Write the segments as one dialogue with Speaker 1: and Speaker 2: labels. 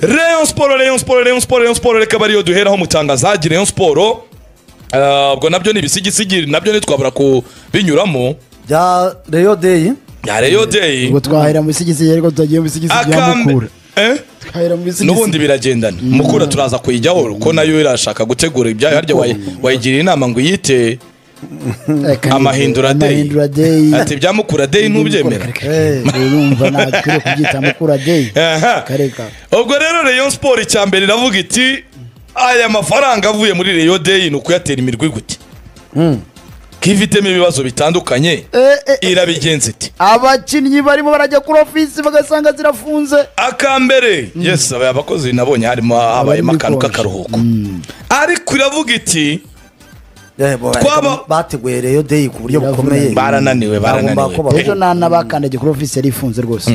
Speaker 1: Rayon Sport Rayon Sport Rayon Sport Rayon Sport reka bariyo duheraho mutangazaji Rayon Sport Ah, ubwo nabyo ni ibisigisigi nabyo ntitwabura kubinyuramo
Speaker 2: bya reyo deyi
Speaker 1: ya Rayon Day
Speaker 3: ubwo twahera mu bisigisiye ariko tutagiye mu bisigisiye bya
Speaker 1: akambe-
Speaker 3: mukura
Speaker 1: Eh?
Speaker 3: twahera mu bisigisiye
Speaker 1: n'ubundi biragendana mukura turaza kuyijyaho ko nayo irashaka gutegura ibyayo harya wayi- wayigiriye inama ngo uyite
Speaker 3: Reka-
Speaker 1: amahindura day.
Speaker 3: amahindura deyi
Speaker 1: ati bya mukura day ntubyemera
Speaker 3: urumva ntakwiriye kubyita mukura deyi
Speaker 1: Aha.
Speaker 3: kareka
Speaker 1: ubwo rero Rayon Sport icyambere iravuga iti aya mafaranga avuye muri Rayon Day ni ukuyatera imirwi gute ko ifitemo ibibazo bitandukanye
Speaker 2: Eh, eh, eh.
Speaker 1: irabigenza iti
Speaker 2: abakinnyi barimo barajya kuri ofisi bagasanga zirafunze
Speaker 1: akambere yes aba- abakozi nabonye harimo habayemo
Speaker 3: muri
Speaker 1: akantu
Speaker 3: konji.
Speaker 1: k'akaruhuko ariko iravuga iti Twaba-
Speaker 2: twaba bateguye reyo deyi ku buryo bukomeye
Speaker 1: barananiwe
Speaker 2: Bagomba kuba-
Speaker 1: barananiwe
Speaker 3: ejo nana bakandagiye kuri ofisi yari ifunze rwose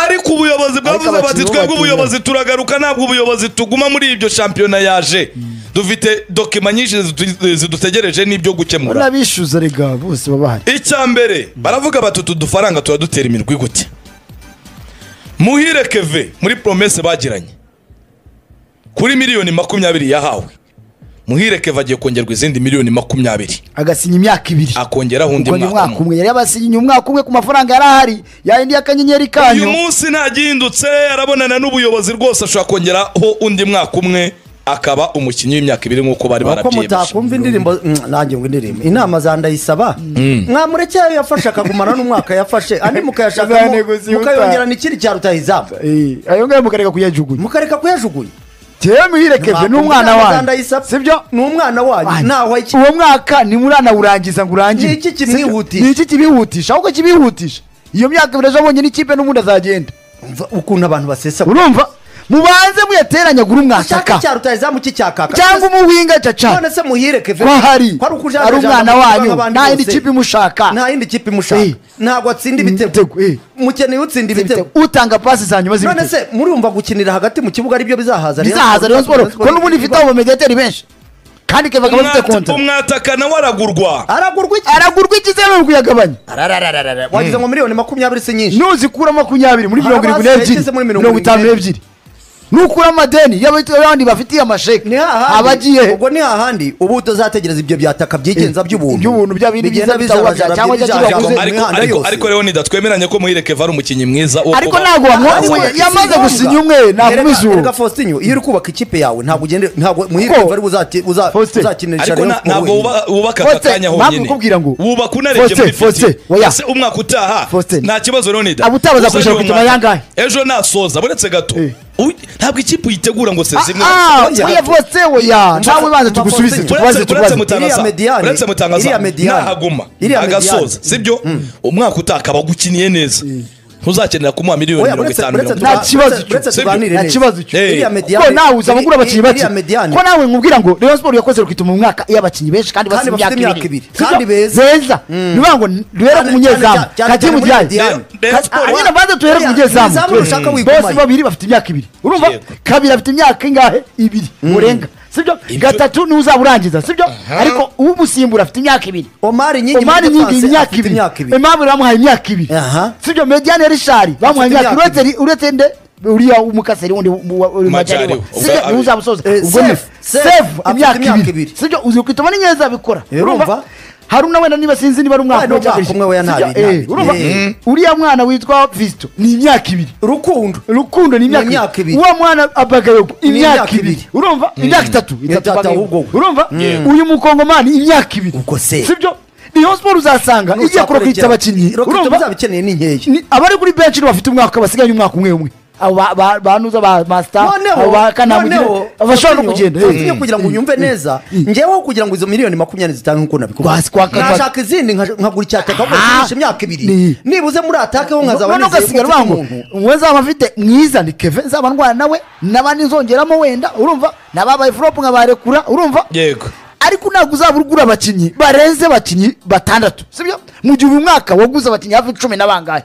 Speaker 1: ariko ubuyobozi bwavuze
Speaker 3: Ariko
Speaker 1: bati
Speaker 3: abakinnyi bo
Speaker 1: twebwe
Speaker 3: batumiwe.
Speaker 1: ubuyobozi turagaruka ntabwo ubuyobozi tuguma muri ibyo shampiyona yaje dufite dokima nyinshi zidu- zidutegereje n'ibyo gukemura
Speaker 3: urabishyuza rega bose baba bahari
Speaker 1: icya mbere baravuga bati utu dufaranga turadutera imirwi gute muhire keve muri promese bagiranye kuri miliyoni makumyabiri yahawe muhire keve agiye kongerwa izindi miliyoni makumyabiri
Speaker 3: agasinya imyaka ibiri
Speaker 1: akongeraho undi
Speaker 3: ubwo ni
Speaker 1: mwaka
Speaker 3: umwaka
Speaker 1: umwe
Speaker 3: umwe yari yabasinyiye umwaka umwe ku mafaranga yari ahari yayindi y'akanyenyeri
Speaker 1: uyu
Speaker 3: kanyu
Speaker 1: munsi ntagihindutse arabonana n'ubuyobozi rwose ashobora kongeraho undi mwaka umwe akaba umukinnyi w'imyaka ibiri nk'uko bari
Speaker 2: ko
Speaker 1: barabyiyemeje
Speaker 2: mutakumva indirimbo Mm, nanjye ngo indirimbo inama za ndayisaba mwamureke ayo yafashe akagumana n'umwaka yafashe andi mukayashakamo
Speaker 3: Zaneguzi yuta.
Speaker 2: mukayongerana ikindi cya rutahizamu
Speaker 3: Eh, ayo ngayo mukareka kuyajugunya
Speaker 2: mukareka kuyajugunya
Speaker 3: tewe muhirekeve ni umwana
Speaker 2: Inama za
Speaker 3: wanyu
Speaker 2: Ndayisaba,
Speaker 3: sibyo
Speaker 2: ni umwana wanyu ntaho iki
Speaker 3: uwo mwaka ntimuranawurangiza ngo urangire
Speaker 2: Ni iki kimwihutisha?
Speaker 3: ni iki kibihutisha ahubwo kibihutisha iyo myaka ibiri ejo abonye n'ikipe n'ubundi azagenda
Speaker 2: Umva ukuntu abantu basesa
Speaker 3: urumva mubanze muyateranya gure
Speaker 2: icyaka
Speaker 3: umwasaka
Speaker 2: cya rutahizamu cy'icyaka
Speaker 3: cyangwa umuwinga caca
Speaker 2: none se muhireke
Speaker 3: ko ahari
Speaker 2: kwari ukujana
Speaker 3: ari umwana
Speaker 2: ijana
Speaker 3: wanyu
Speaker 2: nk'abandi
Speaker 3: nta yindi
Speaker 2: bose.
Speaker 3: kipe imushaka
Speaker 2: nta yindi kipe
Speaker 3: Eh.
Speaker 2: imushaka ntabwo atsinda ibitego
Speaker 3: Ibitego, eh.
Speaker 2: mukeneye utsinda ibitego
Speaker 3: utanga pasi za nyuma
Speaker 2: none
Speaker 3: z'ibitego
Speaker 2: se murumva gukinira hagati mu kibuga aribyo bizahaza Rayon
Speaker 3: bizahaza
Speaker 2: Sport,
Speaker 3: Rayon Sport
Speaker 2: Sport
Speaker 3: ko n'ubundi ifite abo mediateri benshi kandi keva akaba afite konta
Speaker 1: umwataka nawe aragurwa
Speaker 2: aragurwa iki
Speaker 3: aragurwa ikizeru ari kuyagabanya
Speaker 2: Ararararara. wagize ngo miliyoni makumyabiri si nyinshi
Speaker 3: nuzikura makumyabiri muri
Speaker 2: Hari
Speaker 3: mirongo irindwi
Speaker 2: abasigaye
Speaker 3: n'ebyiri
Speaker 2: igeze muri mirongo
Speaker 3: mirongo itanu
Speaker 2: irindwi
Speaker 3: n'ebyiri nukura amadeni y'abandi bafitiye amasheke
Speaker 2: ni hahandi
Speaker 3: abagiye
Speaker 2: ubwo ni hahandi ubu utazategereza ibyo byataka byigenza by'ubuntu
Speaker 3: iby'ubuntu bya bindi
Speaker 2: Bigenda
Speaker 3: byiza bitahuka
Speaker 2: bizajara,
Speaker 3: cyangwa
Speaker 2: byinjira
Speaker 3: cyangwa
Speaker 2: ahantu
Speaker 3: byakuze.
Speaker 2: mu
Speaker 1: ariko
Speaker 2: mihanda
Speaker 1: ariko
Speaker 2: yose.
Speaker 1: ariko rero ntidatwemeranye ko muhireke ari umukinnyi mwiza wo
Speaker 3: ariko
Speaker 1: kuba-
Speaker 3: ntabwo
Speaker 2: Ariko
Speaker 3: wamwonye
Speaker 2: yagize
Speaker 3: yamaze
Speaker 2: ingaruka.
Speaker 3: gusinya umwe
Speaker 2: Erega-
Speaker 3: ntabwo
Speaker 2: erega
Speaker 3: izuru
Speaker 2: Faustin, iyo uri kubaka ikipe yawe ntabwo ugende ntabwo muhirike ari buzati- uza-
Speaker 3: Faustin,
Speaker 2: uzakinisha
Speaker 1: ariko
Speaker 2: Rayon
Speaker 1: na-
Speaker 2: Sport
Speaker 1: ntabwo
Speaker 2: wenyine.
Speaker 1: wuba- wubaka aka
Speaker 3: Faustin,
Speaker 1: kanya
Speaker 3: mpamvu
Speaker 1: honyine
Speaker 3: nkubwira ngo-
Speaker 1: wubaka unarebye
Speaker 3: Faustin,
Speaker 1: muri
Speaker 3: Faustin,
Speaker 1: fiti
Speaker 3: oya.
Speaker 1: ese umwaka utaha
Speaker 3: Faustin.
Speaker 1: nta kibazo rero nida
Speaker 3: Aba utabaza
Speaker 1: Uzajya
Speaker 3: kurushaho
Speaker 1: uyu
Speaker 3: kugira
Speaker 1: mwaka.
Speaker 3: ayangahe?
Speaker 1: ejo nasoza buretse gato
Speaker 3: Eh.
Speaker 1: Uy, ntabwo ikipe uyitegura ngo sezimwe
Speaker 2: Oya.
Speaker 3: oya vose oya nawe
Speaker 2: Mva,
Speaker 3: banza tugusubize
Speaker 2: Faustin,
Speaker 3: tukubaze
Speaker 1: uretse
Speaker 3: tukubaze
Speaker 2: Iriya
Speaker 1: mutangaza
Speaker 2: Mediane,
Speaker 1: uretse mutangaza
Speaker 2: iriya Mediane,
Speaker 1: ntahaguma
Speaker 2: iriya
Speaker 1: agasoza
Speaker 2: Mediane.
Speaker 1: sibyo umwaka utaha akaba agukiniye neza ntuzakenera kumuha miliyoni
Speaker 2: Oya,
Speaker 1: mirongo
Speaker 2: uretse-
Speaker 1: itanu
Speaker 2: uretse
Speaker 1: mirongo
Speaker 2: tuba-
Speaker 1: itanu
Speaker 3: Nta kibazo
Speaker 2: uretse- uretse
Speaker 1: cyo.
Speaker 2: tuganire
Speaker 3: Nta
Speaker 2: neza.
Speaker 3: kibazo cyo.
Speaker 1: Eh.
Speaker 2: Iriya Mediane-
Speaker 3: ko nawe uza gukura abakinnyi bake
Speaker 2: iriya Mediane-
Speaker 3: ko nawe mwubwira ngo Rayon Sport yakoze rukituma umwaka iyo abakinnyi benshi kandi
Speaker 2: Kandi
Speaker 3: basa
Speaker 2: bafite
Speaker 3: imyaka ibiri
Speaker 2: imyaka ibiri. Kandi beza.
Speaker 3: ni ukuvuga ngo rero
Speaker 2: Cyane-
Speaker 3: ku munyezamu
Speaker 2: cyane- cyane-
Speaker 3: kagiye
Speaker 2: cyane
Speaker 3: mu
Speaker 2: muri
Speaker 3: byari
Speaker 2: Mediane.
Speaker 1: Rayon
Speaker 3: Ka-
Speaker 1: Sport-
Speaker 3: ah, nyine banza tuhere ku
Speaker 2: Iriya-
Speaker 3: munyezamu
Speaker 2: izamu ushaka wigumane.
Speaker 3: bose babiri bafite imyaka ibiri urumva
Speaker 1: Yego.
Speaker 3: kabiri afite imyaka ingahe ibiri murenga sibyo gatatu niwe uzaba urangiza sibyo ariko umusimbura afite imyaka ibiri
Speaker 2: omari nyingi
Speaker 3: omari
Speaker 2: muri
Speaker 3: nyingi
Speaker 2: defense
Speaker 3: imyaka
Speaker 2: afite
Speaker 3: ibiri
Speaker 2: imyaka ibiri
Speaker 3: emmanuel bamuhaye imyaka ibiri
Speaker 2: Aha.
Speaker 3: sibyo mediane rishari bamuhaye
Speaker 2: Afite
Speaker 3: imyaka
Speaker 2: imyaka
Speaker 3: ibiri uretse- uretse nde uriya umukaseri wundi mu- wa- uri
Speaker 1: Majari
Speaker 3: majari wa-
Speaker 1: we.
Speaker 3: sibyo
Speaker 1: Ubwa-
Speaker 3: niwe uzamusoza
Speaker 2: Eh,
Speaker 3: ubwo ni
Speaker 2: Sefu, Sefu
Speaker 3: sefu
Speaker 2: afite
Speaker 3: imyaka
Speaker 2: imyaka
Speaker 3: ibiri
Speaker 2: ibiri.
Speaker 3: sibyo uzi kwitoma ni neza bikora
Speaker 2: Eh, urumva?
Speaker 3: haruna wenda niba sinzi niba ari umwaka
Speaker 2: Wenda
Speaker 3: cyangwa
Speaker 2: umwaka
Speaker 3: iki.
Speaker 2: umwe wenda
Speaker 3: Sibyo?
Speaker 2: ntabiri,
Speaker 3: Eh,
Speaker 2: ntabiri.
Speaker 3: urumva
Speaker 2: Eh.
Speaker 3: uriya mwana witwa visito ni imyaka ibiri
Speaker 2: rukundo
Speaker 3: rukundo ni imyaka
Speaker 2: imyaka
Speaker 3: ibiri
Speaker 2: ibiri.
Speaker 3: uwo mwana abagayogo imyaka
Speaker 2: imyaka
Speaker 3: ibiri
Speaker 2: ibiri.
Speaker 3: urumva imyaka itatu itatu
Speaker 2: Itatu
Speaker 3: Bagayogo.
Speaker 2: ahubwo.
Speaker 3: urumva
Speaker 1: Yego.
Speaker 3: uyu mukongomani imyaka ibiri
Speaker 2: Ubwo se.
Speaker 3: sibyo niyo siporo uzasanga igiye kurokitsa abakinnyi
Speaker 2: urumva
Speaker 3: urumva
Speaker 2: uzabikeneye ni nkeya
Speaker 3: ni- abari kuri benshi nibo bafite umwaka basigaye umwaka umwe umwe abo ba- ba- banuza ba masita
Speaker 2: noneho
Speaker 3: abo ba kanamugire
Speaker 2: noneho
Speaker 3: abashobora no
Speaker 2: Faustin,
Speaker 3: kugenda
Speaker 2: Faustin, kugira ngo unyumve neza ngeweho kugira ngo izo miliyoni makumyabiri zitanu nk'uko nabikubwira
Speaker 3: Kwasi- kwa- kwa-
Speaker 2: nashaka izindi nka- nkagura icyataka
Speaker 3: Ah.
Speaker 2: nkagura imyaka ibiri
Speaker 3: Ni-
Speaker 2: nibuze muri atake ho nkazaba
Speaker 3: none
Speaker 2: nizeye ko
Speaker 3: ugasigara
Speaker 2: mfite
Speaker 3: uvuga ngo
Speaker 2: umuntu
Speaker 3: uwo nzaba mfite mwiza ni keve nzaba ndwana nawe n'abandi nzongeramo wenda urumva n'ababaye furopu nkabarekura urumva
Speaker 1: yego
Speaker 3: ariko ntabwo uzaba ugura abakinnyi barenze abakinnyi batandatu sibyo mu gihe uyu mwaka waguze abakinnyi hafi cumi na bangahe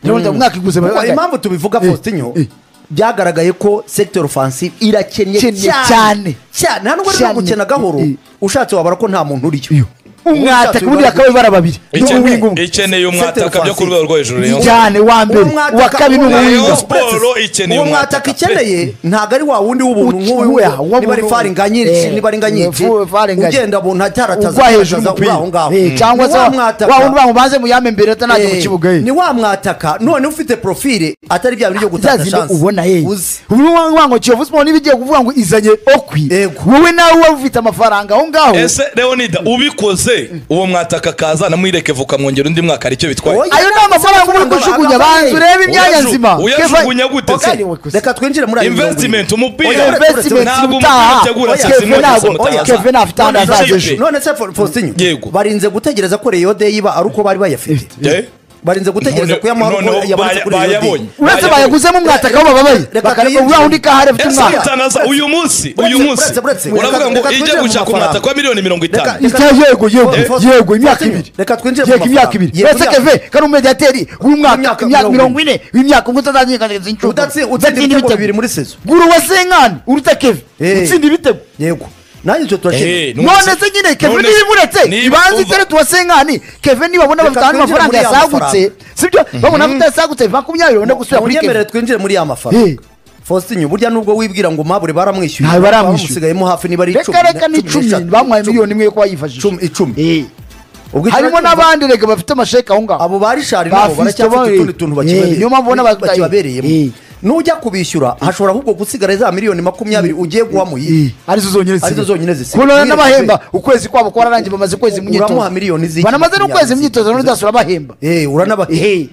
Speaker 3: Ndabona uyu mwaka iguze
Speaker 2: Ubu
Speaker 3: bangahe?
Speaker 2: impamvu tubivuga
Speaker 3: Eh,
Speaker 2: Faustinho
Speaker 3: eh.
Speaker 2: byagaragaye ko sector offensive irakennye
Speaker 3: Kennye
Speaker 2: cyane
Speaker 3: cyane.
Speaker 2: cyane hano rero
Speaker 3: Cyane.
Speaker 2: gukena gahoro
Speaker 3: Eh, eh.
Speaker 2: ushatse wabara ko nta muntu uriyo
Speaker 3: Iyo. umwataka ubundi bakaba bara babiri
Speaker 1: Ikeneye-
Speaker 3: n'uw'ingumwe
Speaker 1: ikeneye umwataka
Speaker 2: Setel
Speaker 1: byo ku rwego rwo hejuru Rayon
Speaker 3: cyane wa mbere
Speaker 2: Uwo
Speaker 3: uwa kabiri
Speaker 2: mwataka-
Speaker 1: Rayon
Speaker 3: n'uw'ingumwe
Speaker 1: Sport ikeneye
Speaker 2: uwo
Speaker 1: umwataka
Speaker 2: mwataka ikeneye ntabwo ari wa wundi w'ubuntu
Speaker 3: Uci-
Speaker 2: nk'uyu
Speaker 3: uya,
Speaker 2: we
Speaker 3: wa
Speaker 2: niba ari
Speaker 3: buntu.
Speaker 2: faringa nyinshi
Speaker 3: Eh,
Speaker 2: niba ari nga nyinshi
Speaker 3: fu- fari nganye.
Speaker 2: ugenda buntu atarataza
Speaker 3: ugwa hejuru
Speaker 2: uri
Speaker 3: umupira
Speaker 2: aho ngaho
Speaker 3: Eh, cyangwa
Speaker 2: Ni
Speaker 3: se
Speaker 2: wa
Speaker 3: wa
Speaker 2: mwataka.
Speaker 3: wa wundi bamubanze muyame mbere atanajya mu
Speaker 2: Eh,
Speaker 3: kibuga ye
Speaker 2: ni wa mwataka none ufite profile atari bya bintu byo gutata
Speaker 3: zazindi
Speaker 2: shansi
Speaker 3: ubona yeye
Speaker 2: uzi
Speaker 3: ubu ngubu ngo kiyovu siporo n'ibigiye kuvuga ngo izanye okwi
Speaker 2: Yego.
Speaker 3: wowe nawe uba ufite amafaranga aho ngaho
Speaker 1: ese leonida ubikoze uwo mwataka kaza na muhirekevu ukamwongera undi mwaka aricyo bitwaye
Speaker 2: Oya.
Speaker 3: ayo ni amafaranga uba uri kujugunya banza urebe imyanya
Speaker 1: Uyajugu-
Speaker 3: nzima
Speaker 1: uyajugunya gute se?
Speaker 2: reka twinjire muri ayo
Speaker 1: Investment, umupira.
Speaker 2: Oya,
Speaker 3: Investment
Speaker 1: Ntabwo
Speaker 3: utaha.
Speaker 1: umupira utegura
Speaker 3: Oya,
Speaker 1: saa sita
Speaker 3: Kevin
Speaker 1: imodoka
Speaker 3: ntabwo-
Speaker 1: zimutaha.
Speaker 3: Kevin afite ahantu
Speaker 2: None se-
Speaker 3: hazaza
Speaker 1: Ikipe.
Speaker 3: ejo
Speaker 2: none se Fo- Faustin
Speaker 1: Yego.
Speaker 2: barinze gutegereza ko reyo de iba ari uko bari bayafite
Speaker 1: Eh?
Speaker 2: barinze gutegereza
Speaker 1: None-
Speaker 2: ko yamaho
Speaker 1: noneho
Speaker 2: yabonetse
Speaker 1: baya-
Speaker 2: kuri reyo de
Speaker 1: bayabonye.
Speaker 3: uretse
Speaker 1: Bayabonye.
Speaker 3: bayaguzemo umwataka aho bababaye
Speaker 2: Reka
Speaker 3: bakareka
Speaker 2: tuyinjire.
Speaker 3: uraho undi kahari afite
Speaker 1: Ese
Speaker 3: umwaka
Speaker 1: utanaza uyu munsi uyu
Speaker 2: Uretse-
Speaker 1: munsi
Speaker 2: uretse- uretse.
Speaker 1: uravuga ngo
Speaker 2: Reka twinjire
Speaker 1: ijya
Speaker 2: mu
Speaker 1: gushaka
Speaker 2: mafaranga.
Speaker 1: umwataka wa miliyoni mirongo itanu
Speaker 2: Reka-
Speaker 3: Icya- yego yego
Speaker 2: Eh.
Speaker 3: yego imyaka ibiri
Speaker 2: Reka twinjire mu
Speaker 3: yego imyaka
Speaker 2: mafaranga.
Speaker 3: ibiri
Speaker 2: Yego,
Speaker 3: uretse
Speaker 2: imyaka-
Speaker 3: keve kari umediyateri w'umwaka
Speaker 2: Imyaka
Speaker 3: imyaka
Speaker 2: mirongo
Speaker 3: mirongo ine w'imyaka ubwo utazamenyekaniriza inshuro
Speaker 2: Udatsi- utsinda ibitego bibiri muri saison
Speaker 3: gura uwa senkani uruta keve
Speaker 2: Eh.
Speaker 3: utsinda ibitego
Speaker 2: yego nanjye icyo
Speaker 1: Eh,
Speaker 2: turashyira
Speaker 1: None
Speaker 3: none
Speaker 1: se-
Speaker 3: se nyine keve
Speaker 1: none
Speaker 3: niba
Speaker 1: se-
Speaker 3: imuretse
Speaker 1: niba
Speaker 3: ibanza
Speaker 1: uva-
Speaker 3: itere tuwa senkani keve nibabona
Speaker 2: Reka
Speaker 3: bafite ahandi
Speaker 2: twinjire muri
Speaker 3: mafaranga
Speaker 2: ya
Speaker 3: yasagutse
Speaker 2: mafaranga.
Speaker 3: sibyo babona afite yasagutse makumyabiri babone gusubira muri
Speaker 2: unyemerere
Speaker 3: keve
Speaker 2: twinjire muri ya
Speaker 3: Eh.
Speaker 2: mafaranga Faustin burya nubwo wibwira ngo mabure baramwishyuye
Speaker 3: Ntawe baramwishyuye.
Speaker 2: bamusigayemo hafi niba ari
Speaker 3: reka reka ni icumi
Speaker 2: n'eshatu,
Speaker 3: bamuhaye
Speaker 2: icumi.
Speaker 3: miliyoni imwe yo kuba yifashisha
Speaker 2: Icumi- icumi.
Speaker 3: Eh.
Speaker 2: Ubwo icyo
Speaker 3: harimo
Speaker 2: nacyo-
Speaker 3: n'abandi reka bafite amasheke aho ngaho
Speaker 2: abo bari shari
Speaker 3: Ba
Speaker 2: nabo
Speaker 3: Fiston
Speaker 2: baracyafite
Speaker 3: bari-
Speaker 2: utundi tuntu
Speaker 3: Eh, niyo mpamvu ubona
Speaker 2: bakibabereye-
Speaker 3: bataye.
Speaker 2: bakibabereyemo
Speaker 3: Eh.
Speaker 2: nujya kubishyura hashobora ahubwo gusigara za miliyoni makumyabiri ugiye guha muyihe
Speaker 3: Eh, arizo zonyine
Speaker 2: Arizo zonyine zisigaye.
Speaker 3: kubona n'abahemba ukwezi kwabo kwararangiye bamaze ukwezi mu myitozo
Speaker 2: Uramuha miliyoni z'iki?
Speaker 3: banamaze n'ukwezi mu myitozo none udasura abahemba
Speaker 2: uranabakiye
Speaker 3: Ehe.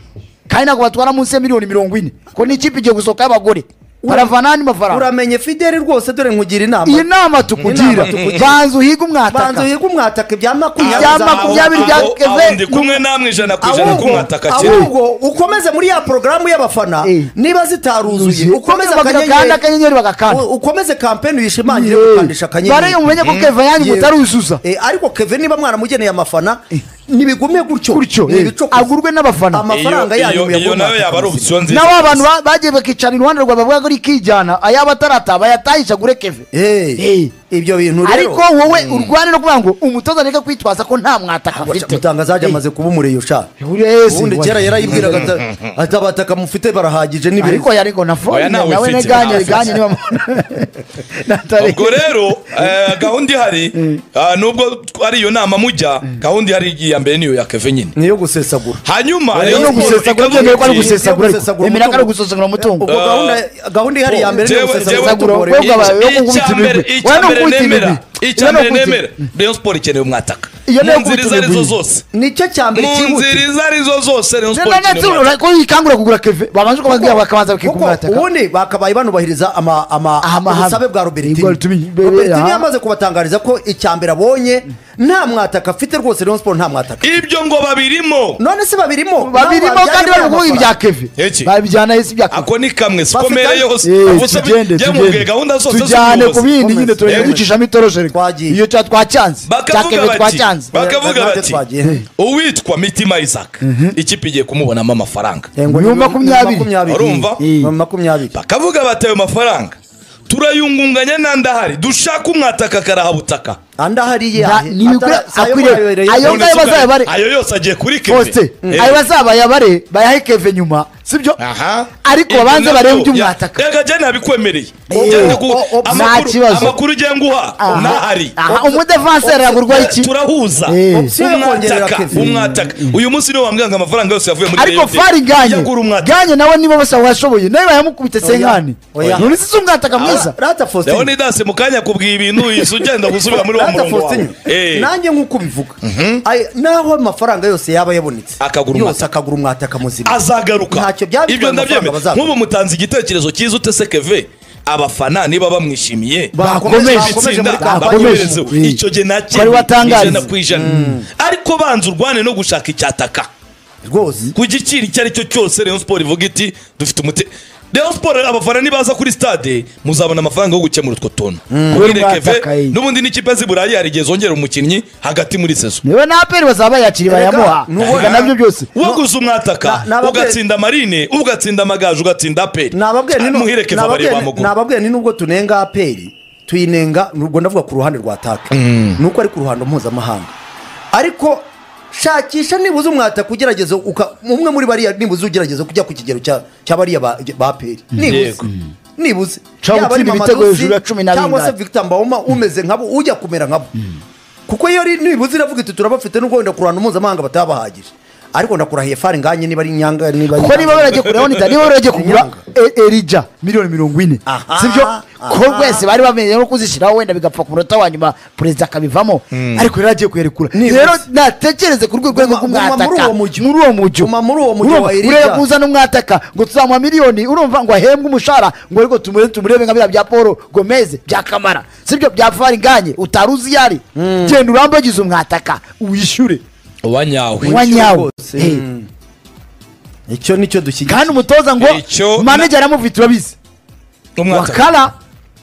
Speaker 3: kandi ntabwo batwara munsi ya miliyoni mirongo ine ko ni ikipe igiye gusohoka y'abagore baravana n'andi mafaranga
Speaker 2: uramenye fideli rwose dore nkugira inama
Speaker 3: iyi nama tukugira
Speaker 2: Inama tukugira.
Speaker 3: banza uhige umwataka
Speaker 2: banza uhiga umwataka ibya makumyabiri
Speaker 3: Ibya
Speaker 2: za-
Speaker 3: makumyabiri bya
Speaker 1: Aho- aho
Speaker 3: Keve-
Speaker 1: ndi kumwe namwe ijana ku ijana
Speaker 2: ahubwo
Speaker 1: k'umwataka cyera
Speaker 2: ahubwo ukomeze muri ya porogaramu y'abafana
Speaker 3: Eh.
Speaker 2: niba zitaruzuye ukomeze
Speaker 3: Bakagakanda
Speaker 2: akanyenyeri
Speaker 3: akanyenyeri bagakanda
Speaker 2: u- ukomeze kampeni uyishimangire
Speaker 3: Yewe.
Speaker 2: gukandisha akanyenyeri
Speaker 3: Barenge mumenye ko Keve yanyu
Speaker 2: Yewe.
Speaker 3: mutaruzuza.
Speaker 2: Eh, ariko keve niba mwanamugeneye amafana ntibigume gutyo
Speaker 3: Gutyo,
Speaker 2: Ni
Speaker 3: eh.
Speaker 2: ibicokoza.
Speaker 3: Agurwe n'abafana.
Speaker 2: amafaranga
Speaker 1: Iyo-
Speaker 2: yanyu
Speaker 1: iyo- iyo
Speaker 2: muyagure
Speaker 1: nayo yaba ari
Speaker 2: mwataka.
Speaker 1: opsiyo nziza
Speaker 3: nabo abantu ba- bagiye bakicara iruhande rwawe bavuga ko ari ikijyana ayaba atarata bayatahisha gure keve
Speaker 2: Eh,
Speaker 3: Eh.
Speaker 2: ibyo bintu rero
Speaker 3: ariko wowe urwane no kuvuga ngo umutoza areke kwitwaza ko nta mwataka afite
Speaker 2: mutangazaje amaze kuba umureyo sha
Speaker 3: Urezi,
Speaker 2: ubundi
Speaker 3: we.
Speaker 2: kera yarayibwiraga ata- ati abataka mufite barahagije ni beza."
Speaker 3: ariko yariko nafone
Speaker 1: Oya, nawe
Speaker 3: nawe
Speaker 1: mfite,
Speaker 3: neganye
Speaker 1: nawe
Speaker 3: neganye
Speaker 1: mfite.
Speaker 3: niba natare
Speaker 1: ubwo rero eh, gahunda ihari ah, nubwo ari iyo nama mujya gahunda ihari iya mbere niyo ya keve nyine
Speaker 2: ni iyo gusesagura
Speaker 1: hanyuma
Speaker 2: Oya,
Speaker 1: Rayon
Speaker 3: no
Speaker 2: yo
Speaker 1: Sport
Speaker 3: gusesagura
Speaker 1: ikavuga
Speaker 3: byemeye ko ari
Speaker 1: iti,
Speaker 3: gusesagura ariko
Speaker 2: gusesagura
Speaker 3: emera ko ari
Speaker 2: umutungo.
Speaker 3: gusesagura umutungo
Speaker 2: ubwo gahunda gahunda ihari ya mbere ni iyo
Speaker 1: Jewe- jewe-
Speaker 2: gusesagura
Speaker 1: Sesagura,
Speaker 2: umutungo rero.
Speaker 3: Ubwo abaye wo
Speaker 1: Icya
Speaker 3: kunkubita
Speaker 1: mbere-
Speaker 3: imigwi.
Speaker 1: icya
Speaker 3: Wowe ni
Speaker 1: mbere
Speaker 3: unkubita
Speaker 1: nemera
Speaker 3: imigwi.
Speaker 1: icya
Speaker 3: Wowe ni
Speaker 1: mbere
Speaker 3: unkubita
Speaker 1: nemera
Speaker 3: imigwi.
Speaker 1: Rayon Sport ikeneye umwataka
Speaker 3: Iyo ni
Speaker 1: mu
Speaker 3: yo
Speaker 1: nzira izo
Speaker 3: gukubita
Speaker 1: arizo
Speaker 3: imigwi.
Speaker 1: zose
Speaker 2: nicyo cya mbere
Speaker 1: mu nzira
Speaker 2: cyihuta
Speaker 1: izo arizo zose Rayon Sport
Speaker 3: None
Speaker 1: ikeneye
Speaker 3: se
Speaker 1: umwataka
Speaker 3: urarako yikangura kugura keve babanje kubabwira bakabanza bakigura
Speaker 2: kuko
Speaker 3: umwataka
Speaker 2: ubundi bakabaye banubahiriza ama- ama-
Speaker 3: Amahame.
Speaker 2: ubusabe bwa
Speaker 3: Bwa
Speaker 2: robertini
Speaker 3: Robertini, be- be-
Speaker 2: robertini
Speaker 3: aha.
Speaker 2: yamaze kubatangariza ko icya mbere abonye nta mwataka afite rwose Rayon Sport nta mwataka
Speaker 1: ibyo ngo babirimo
Speaker 2: none se babirimo
Speaker 3: babirimo
Speaker 2: nabo
Speaker 3: kandi bari
Speaker 2: babyarira
Speaker 3: kuvuga ibya
Speaker 2: amafaranga.
Speaker 3: keve
Speaker 1: Iki?
Speaker 3: babijyana hasi ibya keve
Speaker 1: ako ni kamwe
Speaker 2: Bafite-
Speaker 1: sikomere yose
Speaker 3: Eh,
Speaker 1: Ubuse bi-
Speaker 3: tugende
Speaker 1: jye mubwiye gahunda
Speaker 3: tugende
Speaker 1: zose
Speaker 3: tujyane ku
Speaker 1: z'ubuyobozi.
Speaker 3: bindi nyine
Speaker 2: Komeza.
Speaker 3: turajya
Speaker 1: Yemwe.
Speaker 3: ducishamo itoroshe reka.
Speaker 2: Twagiye.
Speaker 3: iyo cya twacyanze cya keve
Speaker 1: bakavuga bati
Speaker 3: twacyanze
Speaker 1: bakavuga
Speaker 2: Natwe
Speaker 1: bati
Speaker 2: twagiye.
Speaker 1: uwitwa mitima isaac ikipe igiye kumubonamo amafaranga
Speaker 2: Eh, ngo ni-
Speaker 3: Ni makumyabiri.
Speaker 2: ni
Speaker 1: Urumva?
Speaker 2: Eh. Ni makumyabiri
Speaker 1: bakavuga bati ayo mafaranga turayungunganya n'andi ahari dushaka umwataka akarahabutaka
Speaker 2: andi ahariye
Speaker 3: Nta-
Speaker 2: ahe.
Speaker 3: ni ibigura-
Speaker 2: Atari- ayo
Speaker 3: akwiriye-
Speaker 2: bayobereye-
Speaker 3: ayo
Speaker 1: None
Speaker 3: ngayo
Speaker 1: se
Speaker 3: bazaba bari-
Speaker 1: ayo yose agiye kuri keve
Speaker 3: poste
Speaker 1: Eh.
Speaker 3: ayo bazabayabare bayahe keve nyuma sibyo
Speaker 1: aha
Speaker 3: ariko babanze barebe iby'umwataka
Speaker 1: reka jya nabikwemereye
Speaker 2: Eh,
Speaker 1: Jya ku-
Speaker 2: o- o-
Speaker 1: amakuru-
Speaker 3: nta kibazo.
Speaker 1: amakuru ujya nguha n'ahari
Speaker 3: umudevanseri yagurwa iki
Speaker 1: turahuza
Speaker 3: Eh.
Speaker 2: Option yo kongerera
Speaker 1: umwataka
Speaker 2: Kevin.
Speaker 1: umwataka uyu munsi niwo wambwira ngo amafaranga yose yavuye muri
Speaker 3: ariko
Speaker 1: Rayon
Speaker 3: fari ganye
Speaker 1: yagura umwataka
Speaker 3: ganye nawe nibo bose washoboye nawe bayamukubite senkani
Speaker 2: Oya.
Speaker 3: none si umwataka mwiza
Speaker 2: Rata Faustin.
Speaker 1: leonidas mu kanya akubwiye ibintu uhise ugenda gusubira muri wa
Speaker 2: Rata
Speaker 1: murongo wawe
Speaker 2: Faustin,
Speaker 1: Eh.
Speaker 2: nanjye nk'uko ubivuga Ay- naho amafaranga yose yaba yabonetse
Speaker 1: Akagura
Speaker 2: yose
Speaker 1: umwataka.
Speaker 2: akagura umwataka muzima
Speaker 1: azagaruka
Speaker 2: Ntacyo byaba bitwaye
Speaker 1: ibyo ndabyemera
Speaker 2: amafaranga bazakura.
Speaker 1: nk'ubu mutanze igitekerezo cyiza utese keve abafana niba bamwishimiye
Speaker 3: Bakomeje,
Speaker 1: itsinda,
Speaker 2: muri kampani.
Speaker 1: bakomerezeho.
Speaker 3: bakomeje.
Speaker 1: icyo gihe nacyo
Speaker 3: Wari watangariza.
Speaker 1: ijana ku ijana ariko banza urwane no gushaka icyataka
Speaker 2: rwose
Speaker 1: ku giciro icyo ari cyo cyose Rayon Sport ivuga iti dufite umute Rayon Sport abafana nibaza kuri stade muzabona amafaranga yo gukemura utwo tuntu Muhire Keve,
Speaker 3: Umwataka, eh.
Speaker 1: n'ubundi n'ikipe z'i Burayi hari igihe zongera umukinnyi hagati muri sezo
Speaker 3: niwe na aperi bazaba bayakiri
Speaker 2: Erega,
Speaker 3: bayamuha
Speaker 2: nubwo-
Speaker 3: Erega nabyo byose
Speaker 1: waguze umwataka
Speaker 2: na- nababwe-
Speaker 1: ugatsinda marine ugatsinda amagaju ugatsinda aperi
Speaker 2: nababwiye ni nu-
Speaker 1: muhirekeva
Speaker 2: nababwiye
Speaker 1: bari
Speaker 2: ni-
Speaker 1: bamugura
Speaker 2: nababwiye ni nubwo tunenga aperi tuyinenga ubwo ndavuga ku ruhande rwa taka nuko ari ku ruhando mpuzamahanga ariko shakisha nibuze umwataka ugerageza uka- umwe muri bariya nibuze ugerageza kujya ku kigero cya cya bariya ba ba peri nibuze
Speaker 1: Yego.
Speaker 2: nibuze
Speaker 3: Ushobora
Speaker 2: Yaba ari
Speaker 3: gutsinda
Speaker 2: Mamadou
Speaker 3: ibitego
Speaker 2: Si,
Speaker 3: hejuru ya cumi na
Speaker 2: cyangwa se
Speaker 3: bingahe.
Speaker 2: victor mbawoma umeze nkabo ujya kumera nkabo kuko iyo ari- nibuze iravuga iti turabafite n'ubwo wenda ku ruhando mpuzamahanga batabahagije ariko ndakurahiye fari nganye niba ari nyanga niba ari
Speaker 3: kuko niba
Speaker 2: nyanga.
Speaker 3: baragiye kugura bonita niba baragiye kugura
Speaker 2: Inyanga.
Speaker 3: E- erija miliyoni mirongo ine
Speaker 2: Aha,
Speaker 3: sibyo ko
Speaker 2: aha.
Speaker 3: rwese bari bameze nko kuzishyiraho wenda bigapfa ku munota wa nyuma perezida akabivamo ariko rero agiye kuyarekura
Speaker 2: Nibutse.
Speaker 3: rero natekereze ku rwego rwo
Speaker 2: Guma- guma
Speaker 3: kumwataka
Speaker 2: muri uwo mujyi.
Speaker 3: muri uwo mujyi
Speaker 2: Guma muri uwo mujyi
Speaker 3: Urumva,
Speaker 2: wa Erija.
Speaker 3: urebe kuzana umwataka ngo tuzamuha miliyoni urumva ngo ahembwe umushahara ngo ariko tumurebe tumurebe nka biriya bya paul gomez bya kamara sibyo bya fari nganye utari uzi iyo ari genda urambagize umwataka uwishyure
Speaker 1: uwa nyawe
Speaker 3: uwa nyawe
Speaker 2: rwose.
Speaker 3: Hey.
Speaker 2: Mm. icyo nicyo dushyigikiye
Speaker 3: kandi umutoza ngo
Speaker 1: Icyo-
Speaker 3: manajeri amufite urabizi
Speaker 1: umwataka
Speaker 3: wakara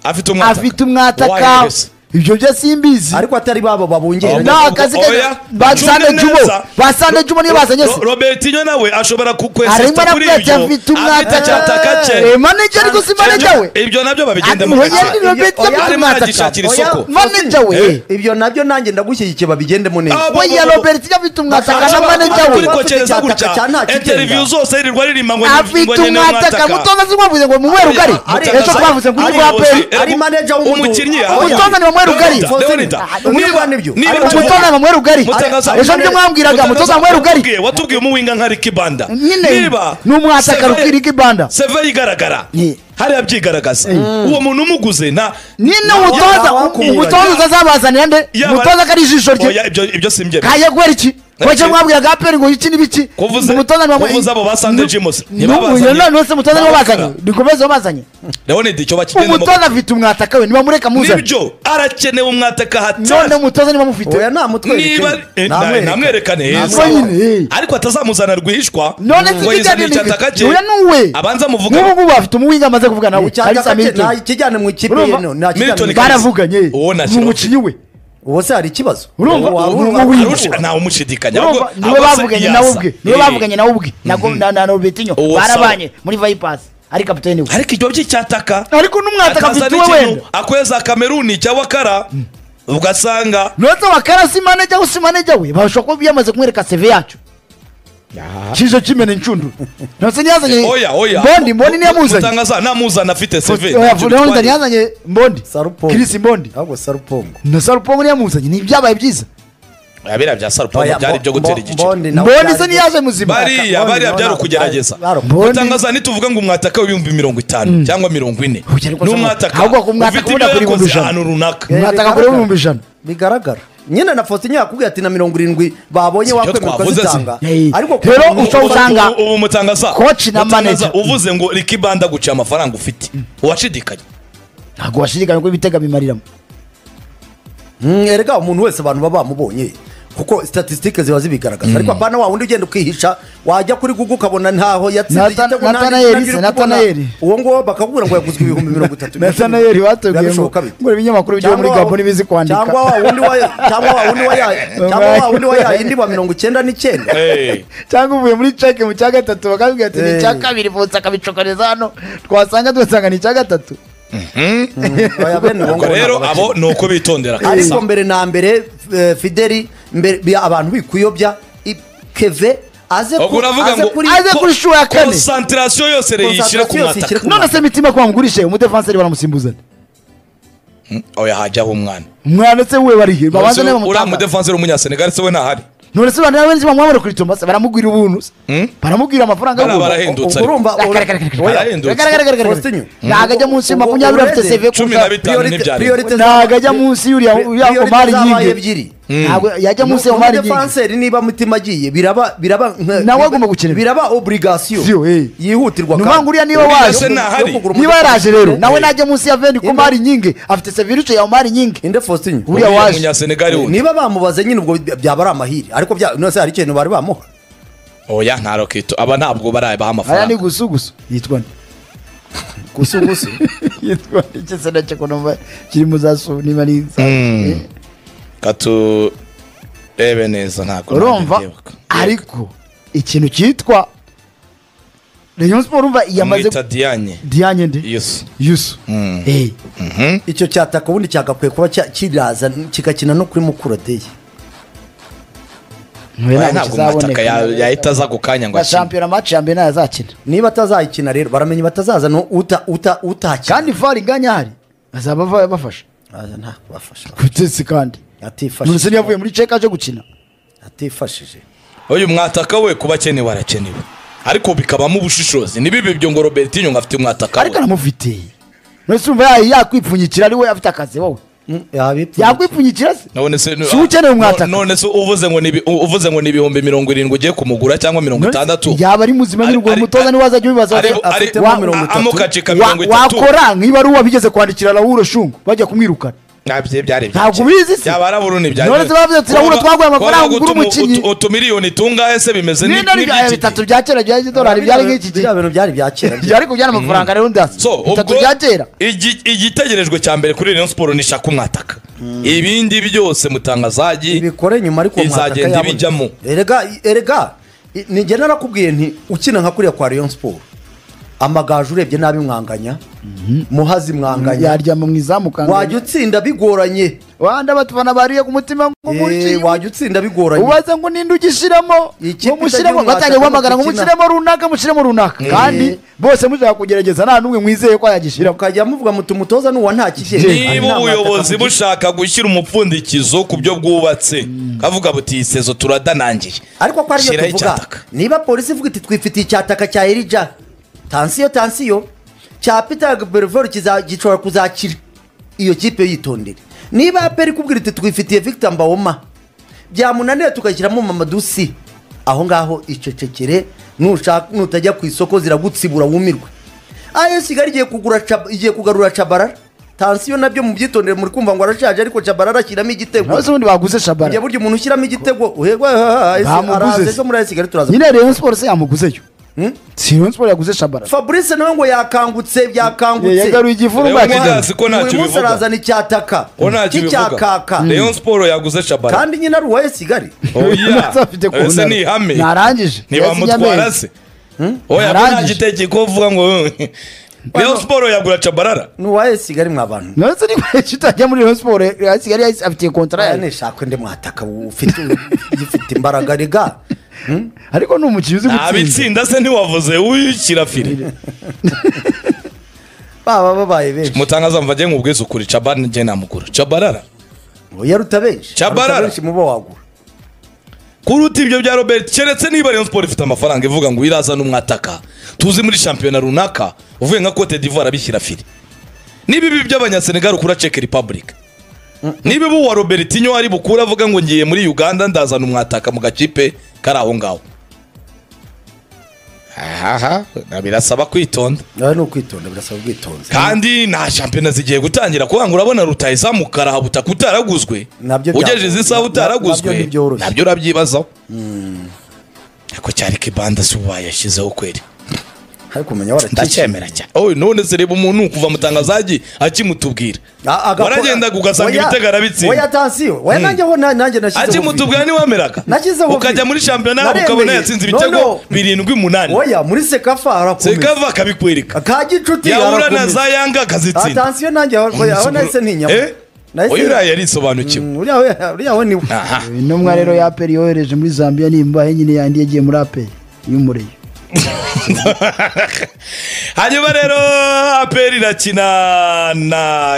Speaker 1: afite umwataka
Speaker 3: afite umwataka
Speaker 1: Wahereza.
Speaker 3: ibyo byo simbizi
Speaker 2: ariko atari babo babungera
Speaker 1: Abo-
Speaker 3: Ni akazi ke-
Speaker 1: Oya,
Speaker 3: basande
Speaker 1: ucunge
Speaker 3: jubo,
Speaker 1: neza.
Speaker 3: basande jubo niyo bazanye se.
Speaker 1: Ro- robertinho nawe ashobora
Speaker 3: arimo
Speaker 1: kukwesesita kuri
Speaker 3: aramwete
Speaker 1: ibyo
Speaker 3: afite
Speaker 1: afite icyataka
Speaker 3: umwataka
Speaker 1: cye
Speaker 3: Eh, manager ariko si manager we
Speaker 1: ibyo nabyo babigendamo
Speaker 3: Ati,
Speaker 1: gake.
Speaker 3: Muhire Robert
Speaker 2: Oya,
Speaker 3: afite
Speaker 1: arimo
Speaker 3: umwataka
Speaker 1: aragishakira isoko
Speaker 3: manager we
Speaker 1: Eh.
Speaker 2: ibyo nabyo nanjye ndagushyigikiye babigendemo neza
Speaker 1: Abo-
Speaker 3: we ya robert iyo afite umwataka na
Speaker 1: Ashobora
Speaker 3: manager
Speaker 1: kuba
Speaker 3: we
Speaker 1: kuri kokereza gutya
Speaker 2: Cyataka cya nta kigenda.
Speaker 1: interiviyu zose yirirwa aririmba ngo
Speaker 3: afite
Speaker 1: ngo nyine
Speaker 3: umwataka mutoza si mwavuze ngo mumuhe rugari
Speaker 2: ari-
Speaker 3: ejo twavuze ngo uri
Speaker 2: ari-
Speaker 3: rwa peri
Speaker 2: ari manager w'umudu-
Speaker 1: umukinnyi
Speaker 3: Umutoza ni Manuel Rugari.
Speaker 2: Niba nibyo. Ari-
Speaker 3: umutoza ni mumuhe rugari
Speaker 1: Mutagaza-
Speaker 3: ejo nibyo mwambwiraga mutoza mumuhe rugari
Speaker 1: Watubwiye- watubwiye umuwinga nka Ricky Banda
Speaker 3: nyine ni umwataka
Speaker 1: Seve-
Speaker 3: rukiri ibanda
Speaker 1: seve yigaragara
Speaker 3: Ni.
Speaker 1: hariya byigaragaza uwo muntu umuguze nta
Speaker 3: nyine
Speaker 1: nta-
Speaker 3: umutoza
Speaker 1: nta-
Speaker 2: wakumva.
Speaker 3: umutoza utazabazanira nde
Speaker 1: yaba-
Speaker 3: umutoza ko ari ijisho rye
Speaker 1: Oya, ibyo- ibyo simbyemera
Speaker 3: kaje guhera iki wajya mwabwiraga aperi ngo iki n'ibiki
Speaker 1: Kuvuze- kuvuze abo ba Sunday Jimus, ntibabazanye.
Speaker 3: ntibabazanye none se umutoza nibo bazanye
Speaker 1: Ntibabazanye.
Speaker 3: nikomeze babazanye
Speaker 1: ndabona icyo bakigendamo
Speaker 3: umutoza afite umwataka we nibamureka muzane
Speaker 1: nibyo arakenewe umwataka
Speaker 3: none
Speaker 1: hatari
Speaker 3: umutoza nibamufite
Speaker 2: oya namutwereke
Speaker 1: niba eh, na- namwerekane heza
Speaker 3: Namwerekane. Nyine, eh.
Speaker 1: ariko atazamuzana rwihishwa
Speaker 3: none
Speaker 1: ngo yizanire icyataka cye
Speaker 3: uya nuwe
Speaker 1: abanza
Speaker 3: n'ubu
Speaker 1: muvugane
Speaker 3: ngubu afite umuwinga amaze kuvugana we kalisa milton
Speaker 2: ntakijyane mu ikipe
Speaker 3: Urumva?
Speaker 2: yino ntakijyane mu
Speaker 1: Milton Kalisa.
Speaker 2: ikipe.
Speaker 3: baravuganye
Speaker 1: Uwo nta
Speaker 3: ni
Speaker 1: kibazo.
Speaker 3: umukinnyi we
Speaker 2: uwo se hari ikibazo
Speaker 3: Urumva?
Speaker 2: Uwo waba
Speaker 3: Uwo
Speaker 2: urumva-
Speaker 3: w'uwinga.
Speaker 2: arusha-
Speaker 1: arusha ntawe umushidikanya
Speaker 3: urumva
Speaker 1: ahubwo-
Speaker 3: niwe
Speaker 1: ahubwo se
Speaker 3: bavuganye
Speaker 1: yasa.
Speaker 3: nawe ubwe niwe
Speaker 1: Eh.
Speaker 3: bavuganye nawe ubwe na go- na na robetinho
Speaker 1: Uwo sawa.
Speaker 3: barabanye muri vayipasi ari kapitani we
Speaker 1: ariko ibyo by'icyataka
Speaker 3: ariko n'umwataka
Speaker 1: akaza
Speaker 3: afite uwe
Speaker 1: n'ikintu
Speaker 3: wenda
Speaker 1: akweza kameruni cya wakara ugasanga
Speaker 3: nonse wakara si manager we si manager we bashobora kuba yamaze kumwereka seve yacu kijo kimena incundu nonse ntiyazanye
Speaker 1: oya oya
Speaker 3: mbondi mbondi niyo yamuzanye
Speaker 1: mutangaza namuzana afite seve
Speaker 3: Oya, Leonida ntiyazanye mbondi
Speaker 2: Sarupongo.
Speaker 3: kirisi mbondi
Speaker 2: ahubwo sarupongo
Speaker 3: na sarupongo niyo yamuzanye ni ibyabaye byiza
Speaker 1: abira bya sarupongo
Speaker 2: Oya,
Speaker 1: byari
Speaker 2: Mbo-
Speaker 1: ibyo gutera
Speaker 2: Mbo-
Speaker 1: igiciro
Speaker 2: Mbondi nawe
Speaker 3: mbondi
Speaker 2: byari-
Speaker 3: se ntiyaje muzima
Speaker 1: bariya
Speaker 2: Mbondi
Speaker 1: bariya
Speaker 2: nawe
Speaker 1: byari
Speaker 2: nawe-
Speaker 1: ukugerageza
Speaker 2: bari-
Speaker 3: Mbondi-
Speaker 1: utangaza ntituvuga ngo umwataka w'ibihumbi mirongo itanu cyangwa mirongo ine
Speaker 3: Oya, ariko se-
Speaker 1: n'umwataka
Speaker 3: ahubwo ku mwataka
Speaker 1: ufite
Speaker 3: ubona
Speaker 1: ibyo
Speaker 3: kuri
Speaker 1: yakoze
Speaker 3: ibihumbi ijana.
Speaker 1: ahantu runaka
Speaker 2: Eh,
Speaker 3: Umwataka kuri
Speaker 2: bigaragara.
Speaker 3: ibihumbi ijana.
Speaker 2: bigaragara nyine na fosinya yakubwiye ati na mirongo irindwi babonye
Speaker 1: Sibyo
Speaker 2: wakwemerwa
Speaker 1: twavuze,
Speaker 2: zitanga
Speaker 3: si- Hey.
Speaker 2: ku
Speaker 3: Rero
Speaker 2: muntu-
Speaker 3: ushobora
Speaker 1: Ubu-
Speaker 3: usanga
Speaker 1: ubu- ubu mutangaza
Speaker 3: coach na
Speaker 1: Mutangaza,
Speaker 3: manager.
Speaker 1: uvuze ngo Ricky Banda guciye amafaranga ufite uwashidikanya
Speaker 3: ntabwo washidikanya ko ibitego bimariramo
Speaker 2: Mm, erega umuntu wese abantu baba bamubonye kuko statisitike ziba zibigaragaza ariko apana wa wundi ugenda ukihisha wajya kuri gugu ukabona ntaho yatsinze
Speaker 3: Nathan-
Speaker 2: igitego nanjye-
Speaker 3: Nathanael
Speaker 2: nanjye uri
Speaker 3: se,
Speaker 2: kubona.
Speaker 3: Nathanael.
Speaker 2: uwo nguwo bakakubwira ngo yaguzwe ibihumbi mirongo itatu
Speaker 3: Nathanael wateguye ngo-
Speaker 2: Birabishoboka bite?
Speaker 3: ngo ibinyamakuru byo muri
Speaker 2: Cyangwa wa-
Speaker 3: Gabon bizi kwandika.
Speaker 2: cyangwa wa wundi wa cyangwa wa wundi wa ya- cyangwa wa wundi wa ya yindi wa mirongo icyenda n'icyenda
Speaker 1: Eh.
Speaker 3: cyangwa uvuye muri ceke mu cya gatatu bakabwira ati ni
Speaker 2: Eh.
Speaker 3: icya kabiri vutse akabicokoreza hano twasanga dusanga ni icya gatatu
Speaker 2: Oya, bene uwo
Speaker 1: ubwo
Speaker 2: nguwo
Speaker 1: rero
Speaker 2: ntabwo
Speaker 1: abo ni uko bitondera
Speaker 2: ariko
Speaker 1: kabisa
Speaker 2: mbere na mbere eh, fideli mbere bi- abantu bikuyobya i- keve aze
Speaker 1: ubwo
Speaker 2: ku-
Speaker 1: uravuga
Speaker 2: aze
Speaker 1: ngo
Speaker 2: kuri
Speaker 3: Aze kuri inshuro ya kane.
Speaker 1: konsantirasiyo yose rero yishyira ku
Speaker 2: Konsantirasiyo yose
Speaker 1: mwataka
Speaker 2: ishyire ku
Speaker 3: none se mitima kwa ngurishe umudefanseri baramusimbuzana
Speaker 1: oya hajyaho umwana
Speaker 3: umwana se we barihe babanza niba
Speaker 1: uriya
Speaker 3: bamutanga
Speaker 1: mudefanse w'umunyasenegali se we ntahari
Speaker 3: none se bana benshi bamwamura kuri tomba se baramugwira ubuntu se baramubwira amafaranga
Speaker 1: Bariya
Speaker 3: y'ubuntu.
Speaker 1: barahe-
Speaker 2: ubwo
Speaker 1: ahendutse
Speaker 2: urumva
Speaker 3: ariko.
Speaker 2: ura-
Speaker 3: Karakarakara.
Speaker 2: oya,
Speaker 1: Arahindutse.
Speaker 3: Gara- gara- gara- gara- gara.
Speaker 2: Faustinho.
Speaker 3: ntabwo ajya munsi ya
Speaker 2: Ubwo-
Speaker 3: makumyabiri
Speaker 2: ubwo
Speaker 3: afite
Speaker 2: ureze.
Speaker 3: seve
Speaker 1: Cumi na bitanu
Speaker 2: Priorite-
Speaker 1: ntibyari.
Speaker 2: priorite
Speaker 3: ntabwo
Speaker 2: zabaye-
Speaker 3: ajya munsi y'uriya
Speaker 2: pri-
Speaker 3: uriya
Speaker 2: priorite
Speaker 3: komari
Speaker 2: zabaye
Speaker 3: nyingi
Speaker 2: ebyiri
Speaker 3: ntabwo yajya munsi ya komari nyingi
Speaker 2: umudefanseri niba mutima agiye biraba biraba nka-
Speaker 3: Nawe agomba gukinira.
Speaker 2: biraba oburigasiyo
Speaker 3: Siyo, eh.
Speaker 2: yihutirwa
Speaker 3: Ni ukuvuga ngo uriya niwe waje.
Speaker 1: Se ntahari.
Speaker 3: niba yaraje rero nawe
Speaker 2: nawe
Speaker 3: najya munsi ya veni komari nyingi afite seve iruce ya komari nyingi
Speaker 2: inde faustin
Speaker 3: Uriya
Speaker 1: Uriya
Speaker 3: waje.
Speaker 1: munyasenegali wundi
Speaker 2: niba bamubaze nyine ubwo by- byaba ari amahiri ariko bya- none se hari ikintu bari bamuha
Speaker 1: oya nta rokito aba ntabwo barabaha
Speaker 3: aya ni
Speaker 1: amafaranga
Speaker 3: gusugusu yitwa nde?
Speaker 2: gusugusu
Speaker 3: yitwa iki se nacyo ko numva kiri mu za su niba ari za
Speaker 1: katurebe neza ntabwo
Speaker 3: urumva
Speaker 1: nanjye ndibuka.
Speaker 3: ariko ikintu cyitwa rayon siporo urumva yamaze
Speaker 1: mwita diyanye
Speaker 3: diane nde
Speaker 1: yesu
Speaker 3: yusu Eh,
Speaker 2: icyo cyataka ubundi cyagakwiye kuba cya- kiraza kigakina no kuri mukura deyi
Speaker 3: Ntabwo
Speaker 1: Aya ntabwo
Speaker 3: kizaboneka.
Speaker 1: mataka yahita aza ako kanya ngo
Speaker 3: na
Speaker 1: akine
Speaker 3: shampiyona match ya mbere nayo azakina
Speaker 2: niba atazayikina rero baramenye batazaza no uta uta utakina
Speaker 3: kandi var inganya hari azaba ava- bafasha
Speaker 2: Aza nta kubafasha
Speaker 3: kutesi kandi nonese
Speaker 2: atifashije
Speaker 3: ntiyavuye muri ceka aje gukina
Speaker 2: atifashije
Speaker 1: uyu mwataka we kuba akenewe arakenewe ariko bikabamo ubushishozi ntibibe ibyo ngo robertinho ngo afite umwataka
Speaker 3: ariko
Speaker 1: we
Speaker 3: aramufite nonese urumva ya- yakwipfunyikira ari we afite akazi wowe
Speaker 2: yabipfuye
Speaker 3: yakwipfunyikira se
Speaker 1: none se
Speaker 3: si we ukeneye umwataka
Speaker 1: none se uvuze ngo ni ibi- uvuze ngo ni ibihumbi mirongo irindwi ugiye kumugura cyangwa mirongo
Speaker 3: Nonese
Speaker 1: itandatu
Speaker 3: yaba ari muzima
Speaker 1: Ari-
Speaker 3: nyine ubwo
Speaker 1: ari-
Speaker 3: mutoza niwe azajya ubibaza
Speaker 1: ari-
Speaker 3: ati,
Speaker 1: ari-
Speaker 3: wa-
Speaker 2: mirongo itatu.
Speaker 1: amukace ka
Speaker 3: wa-
Speaker 1: mirongo itatu
Speaker 3: wakora nk'iba ari uwa bigeze kwandikira rahuro shungu bajya kumwirukana
Speaker 1: ntabyo byari
Speaker 3: Ntabwo ubizi se?
Speaker 1: byaba arabura ntibyari
Speaker 3: None se bavuze ati, "Urabona twaguhaye amafaranga ugure umukinnyi."
Speaker 1: utumiliyoni tungahe se bimeze
Speaker 3: niba ari bya-
Speaker 1: n'iby'iki
Speaker 3: bitatu bya kera byari idolari byari nk'iki gihe
Speaker 2: biriya bintu byari bya kera
Speaker 3: byari kubyara amafaranga rero ndasi
Speaker 1: So,
Speaker 3: bitatu
Speaker 1: ubwo
Speaker 3: bya kera
Speaker 1: igi- igitegerejwe cya mbere kuri Rayon Sport ni Shaka umwataka ibindi byose mutangazaji
Speaker 2: bikore nyuma ariko uwo mwataka
Speaker 1: izagenda
Speaker 2: yabonetse.
Speaker 1: ibijyamo.
Speaker 2: erega erega i- ni njye narakubwiye nti ukina nka kuriya kwa Rayon Sport amagaju urebye nabi mwanganya muhazi mwanganya
Speaker 3: yaryama mu izamu
Speaker 2: wajya utsinda bigoranye
Speaker 3: wanda batubona bariye ku mutima ngo
Speaker 2: Eh,
Speaker 3: umurikire
Speaker 2: wajya utsinda bigoranye
Speaker 3: ubaza ngo ninde ugishyiramo
Speaker 2: Ikipe
Speaker 3: ngo mushyiremo
Speaker 2: itagira
Speaker 3: batangiye
Speaker 2: umwaka
Speaker 3: guhamagara ngo
Speaker 2: mukina.
Speaker 3: mushyiremo runaka mushyiremo runaka kandi bose mushaka kugerageza nta n'umwe mwizeye ko yagishyiramo
Speaker 2: ukajya muvuga muti umutoza n'uwa nta kigenda
Speaker 1: niba ubuyobozi bushaka gushyira umupfundikizo ku byo bwubatse kavuga buti iyi sezo turadanangiye
Speaker 2: ariko ko ariyo
Speaker 1: Shyiraho
Speaker 2: tuvuga
Speaker 1: icyataka.
Speaker 2: niba polisi ivuga iti twifitiye icyataka cya erija tansiyo tansiyo cya peter berivore gishobora kuzakira iyo kipe yitondere niba aperi ikubwira iti twifitiye victor mbawoma byamunaniye tugashyiramo mamadusi aho ngaho icecekere nushaka- nutajya ku isoko ziragutsibura wumirwe as kigali igiye kugura Chab- igiye kugarura cabarara tansiyo nabyo mu byitondere muri kumva ngo arashaje ariko cabarara ashyiramo igitego
Speaker 3: nawe se ubundi baguze
Speaker 2: njye
Speaker 3: shabara
Speaker 2: burya umuntu ushyiramo igitego uhegwa araza
Speaker 3: Bamuguze
Speaker 2: ejo muri kigali turaza
Speaker 3: nyine rayon sport se yamuguzeyo si rayon sport yaguze shabara
Speaker 2: fabrice nawe ngo yakangutse byakangutse
Speaker 3: yagaruye igifu
Speaker 1: Reba
Speaker 3: n'umwakigana
Speaker 1: Umuhazi ko ntacyo
Speaker 2: uyu munsi
Speaker 1: bivuga
Speaker 2: arazana icyataka
Speaker 1: ko ntacyo bivuga
Speaker 2: n'icyakaka
Speaker 1: Rayon Sport yaguze Shabara
Speaker 2: kandi nyine ari uwa kigali
Speaker 1: ese ni ihame
Speaker 3: narangije
Speaker 1: ntibamutwara se oya ko nta
Speaker 3: Narangije.
Speaker 1: gitekerezo uvuga ngo Rayon Sport yagura cabarara
Speaker 2: ni uwa kigali mwa bantu
Speaker 3: nonese niba kitajya muri rayon sport rayon kigali yahise- afitiye kontara
Speaker 2: aya
Speaker 3: yayo
Speaker 2: nishakwe ndi mwataka ufite ufite imbaraga rega
Speaker 3: ariko ni umukinnyi uzi gutsinda
Speaker 1: ntabitsinda se ntiwavuze wikira firi
Speaker 2: baba babaye benshi
Speaker 1: mutangaza mva njye nkubwize ukuri cabara njye namugura cabarara
Speaker 2: ngo yaruta benshi
Speaker 1: Cyabarara.
Speaker 2: Aruta benshi muba wagura
Speaker 1: kuruta ibyo bya robert keretse niba rayon sport ifite amafaranga ivuga ngo iraza n'umwataka tuzi muri shampiyona runaka uvuye nka cote d'ivoire abishyira firi niba ibi by'abanyasenegal ukura czech republic niba ibi uwa robertinho ari bukure avuga ngo ngiye muri uganda ndazana umwataka mu gakipe kari aho ngaho aha birasaba kwitonda
Speaker 2: nawe ni ukwitonda birasaba ubwitonzi
Speaker 1: kandi nta shampiyona zigiye gutangira kuvuga ngo urabona rutayizamu karahubutaka utaraguzwe
Speaker 2: Nabyo bya-
Speaker 1: ugejeje izi saha
Speaker 2: na- nabyo
Speaker 1: utaraguzwe
Speaker 2: ntibyoroshye.
Speaker 1: nabyo urabyibazaho ariko cyari kibanda si ubu bayashyizeho kweri
Speaker 2: ariko umenya warakikiye
Speaker 1: ndacyemera cyane oye none se reba umuntu kuva mutangazaji akimutubwira waragendaga ugasanga ibitego
Speaker 2: oya
Speaker 1: arabitsinda
Speaker 2: tansiyo oya nanjye ho na- nanjye nashyizeho
Speaker 1: akimutubwira niwameraga
Speaker 2: Nashyizeho
Speaker 1: ukajya
Speaker 2: vidi.
Speaker 1: muri shampiyona
Speaker 2: Naremeye.
Speaker 1: ukabona yatsinze
Speaker 2: No, no.
Speaker 1: ibitego birindwi umunani
Speaker 2: oya muri sekafa harakomeye
Speaker 1: sekava akabikwereka
Speaker 2: ka gicuti
Speaker 1: yahura na
Speaker 2: harakomeye
Speaker 1: za yanga akazitsinda
Speaker 2: atansiyo nanjye aho oya, aho nahise ntinyama
Speaker 1: Eh?
Speaker 2: Nahise-
Speaker 1: Oya uriya yarisobanukiwe
Speaker 2: Mm, uriya we- uriya we ni we
Speaker 1: aha
Speaker 3: intumwa rero ya aperi yohereje muri zambia nimbahe nyine yandi yagiye muri aperi y'umureye
Speaker 1: hanyuma rero aperi irakina na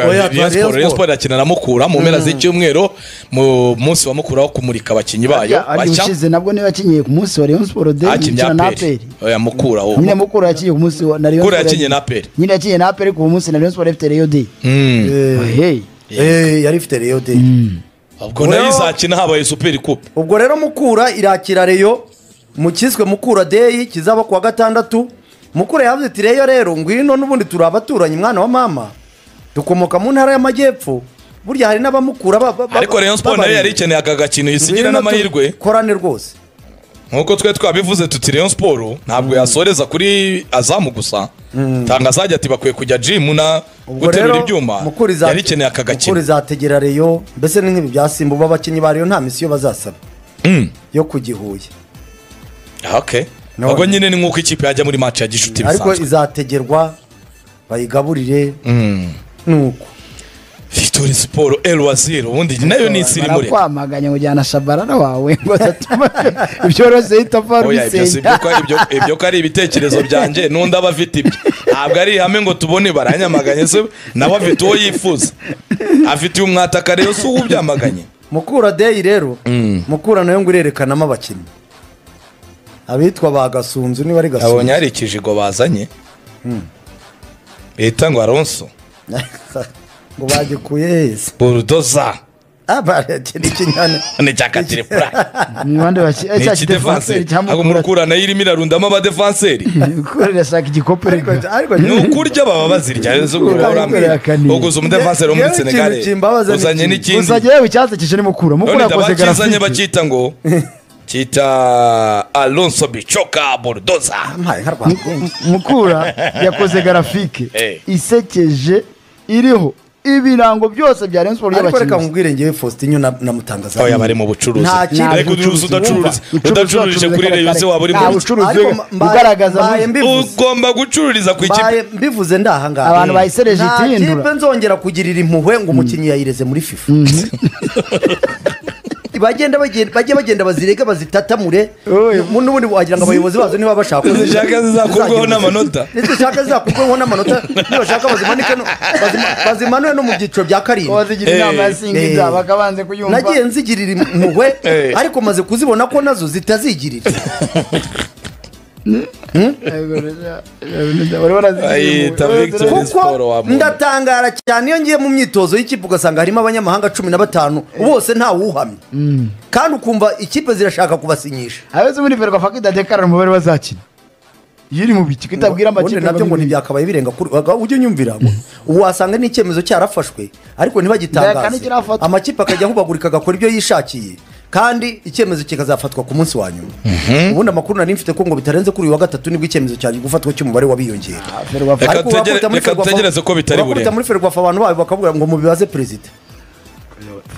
Speaker 2: Oya,
Speaker 1: Rayon Sport. Rayon Sport irakina na mukura mu mpera z'icyumweru mu munsi wa mukura wo kumurika abakinnyi bayo
Speaker 3: ari
Speaker 1: bashya
Speaker 3: ushize nabwo niba yakinyiye ku munsi wa rayon sport de
Speaker 1: hakinnye
Speaker 3: ikina na
Speaker 1: aperi
Speaker 3: aperi
Speaker 1: oya mukura wo
Speaker 3: nyine mukuru yakinyiye ku munsi wa na rayon
Speaker 1: mukura
Speaker 3: Sport-
Speaker 1: yakinye na aperi
Speaker 3: nyine yakinyiye na aperi ku munsi na rayon sport ifite rayon de
Speaker 1: Mm.
Speaker 3: hey
Speaker 2: Eh, yari ifite reyo de
Speaker 1: ubwo
Speaker 2: Oya.
Speaker 1: nayo izakina habaye superi kupe
Speaker 2: ubwo rero mukura irakira reyo mu kiswe mukura deyi kizaba kuwa gatandatu mukura yavuze iti reyo rero ngwino n'ubundi turi abaturanyi mwana wa mama dukomoka mu ntara y'amajyepfo burya hari n'abamukura ba- ba- ba-
Speaker 1: ariko Rayon Sport nayo
Speaker 2: babarinda.
Speaker 1: yari ikeneye aka gakino isigira
Speaker 2: Ngwino
Speaker 1: n'amahirwe
Speaker 2: dukorane rwose
Speaker 1: nkuko twe twabivuze tuti Rayon Sport ntabwo yasoreza kuri azamu gusa tangazaje ati bakwiye kujya gym na guterura ibyuma
Speaker 2: mukuru iza-
Speaker 1: yari ikeneye aka
Speaker 2: mukuru
Speaker 1: gakino
Speaker 2: izategera reyo mbese ni nk'ibi bya simba ubu abakinnyi ba reyo nta misiyo bazasaba
Speaker 1: Mm.
Speaker 2: yo ku gihuye
Speaker 1: okay
Speaker 2: No.
Speaker 1: ubwo nyine ni nk'uko ikipe yajya muri match ya gishuti
Speaker 2: ariko
Speaker 1: bisanzwe
Speaker 2: izategerwa bayigaburire
Speaker 1: Mm.
Speaker 2: nuko
Speaker 1: turi siporo elwaziri ubundi nayo ni isi irimo rero
Speaker 3: barakwamaganya ngo jyana shabarara wawe ngo adatuma ibyoroshye itapfa
Speaker 1: oya ibyo si
Speaker 3: rubisenya
Speaker 1: ibyo ko ari- ibyo- ibyo ko ari ibitekerezo byanjye n'undi aba afite ibyo ntabwo ari ihame ngo tubone baranyamaganye se nawe afite uwo yifuza afitiye umwataka rero si uwo ubyamaganye
Speaker 2: mukura deyi rero
Speaker 1: Mm.
Speaker 2: mukura nayo ngo irerekanamo abakinnyi abitwa ba gasunzu niba ari
Speaker 1: abonye
Speaker 2: gasunzu
Speaker 1: hari ikijigo bazanye bita ngo aronso
Speaker 2: ngo bagikuye heza
Speaker 1: burudoza
Speaker 2: abareke n'ikinyane
Speaker 1: ni cyakatirepura
Speaker 3: ni bande baki
Speaker 1: ni
Speaker 3: cya kidefanseri
Speaker 1: ikidefanseri
Speaker 3: cyangwa
Speaker 1: ntabwo murukura nayo irimo irarundamo abadefanseri
Speaker 3: gukorera saka igikombe
Speaker 2: ariko ariko
Speaker 1: ni ukurya baba bazirya rero
Speaker 3: Mukura
Speaker 1: urambwira
Speaker 3: yakaniye.
Speaker 1: uguze umudefanseri wo muri
Speaker 2: Yewe ikintu
Speaker 1: senegal
Speaker 2: kimbabaza ni
Speaker 1: uzanye
Speaker 2: iki?
Speaker 1: n'ikindi
Speaker 3: uzajya yewe icyatsi kije ni mukura mukura
Speaker 1: none
Speaker 3: yakoze
Speaker 1: bakizanye
Speaker 3: garafiti
Speaker 1: bakita ngo kita alonso bicoka burudoza
Speaker 2: mpaye nka rwanda
Speaker 3: mukura yakoze garafike
Speaker 1: Eh.
Speaker 3: isekeje iriho ibirango byose bya Rayon Sports
Speaker 2: ariko reka
Speaker 3: y'abakinnyi
Speaker 2: nkubwire ngewe faustin na na mutangaza
Speaker 1: oya bari mu bucuruzi
Speaker 2: Nta kintu
Speaker 1: ariko uducuruzi udacururiza udacururije kuri reyo se waba uri
Speaker 3: nta
Speaker 1: mu
Speaker 3: bucuruzi
Speaker 2: Ariko mba-
Speaker 3: ugaragaza
Speaker 2: mbaye
Speaker 3: mu-
Speaker 2: mbi- bucuruzi.
Speaker 1: ugomba gucururiza ku ikipe
Speaker 2: Mbaye mbivuze ndahangaha
Speaker 3: Abantu bayisereje
Speaker 2: Nta
Speaker 3: itindura.
Speaker 2: kipe nzongera kugirira impuhwe ngo umukinnyi yayireze muri fifa bagenda bagenda- bajye bagenda bazirege bazitatamure
Speaker 3: Oye.
Speaker 2: mu- n'ubundi wagira ngo abayobozi bazo niba bashaka
Speaker 1: Nizishaka zizakurweho n'amanota.
Speaker 2: nizishaka zizakurweho n'amanota nibashaka bazimanike no- bazima- bazimanure no mu byiciro bya karindwi
Speaker 3: wazigira inama ya singiza
Speaker 2: Eh.
Speaker 3: bakabanze kuyumva
Speaker 2: nagiye nzigirira impuhwe
Speaker 1: Eh.
Speaker 2: ariko maze kuzibona ko nazo zitazigirira
Speaker 1: Siporo
Speaker 2: kuko
Speaker 1: wa muntu.
Speaker 2: ndatangara cyane iyo ngiye mu myitozo y'ikipe ugasanga harimo abanyamahanga cumi na batanu bose ntawuhamye kandi ukumva ikipe zirashaka kubasinyisha
Speaker 3: abeze muri verwa fakida dekarara umubare bazakina yiri mu biki kutabwira amakipe
Speaker 2: ubundi nabyo ngo ntibyakabaye birenga kuri aga- ujye unyumvira ngo ubu wasanga n'icyemezo cyarafashwe ariko
Speaker 3: Ndeka
Speaker 2: ntibagitangaze
Speaker 3: ntikirafatwa.
Speaker 2: amakipe akajya ahubagurika agakora ibyo yishakiye kandi icyemezo kikazafatwa ku munsi wa nyuma ubundi amakuru nari mfite ko ngo bitarenze kuri uyu wa gatatu nibwo icyemezo cyaje gufatwa cy'umubare wabiyongera
Speaker 3: verwa
Speaker 1: Reka
Speaker 2: Ariko
Speaker 1: tutegere-
Speaker 2: bakubita muri
Speaker 1: reka
Speaker 2: Ferwafa-
Speaker 1: tutegereze ko bitari
Speaker 2: bakubita
Speaker 1: burenga.
Speaker 2: muri ferwafa abantu bayo bakavuga ngo mubibaze perezida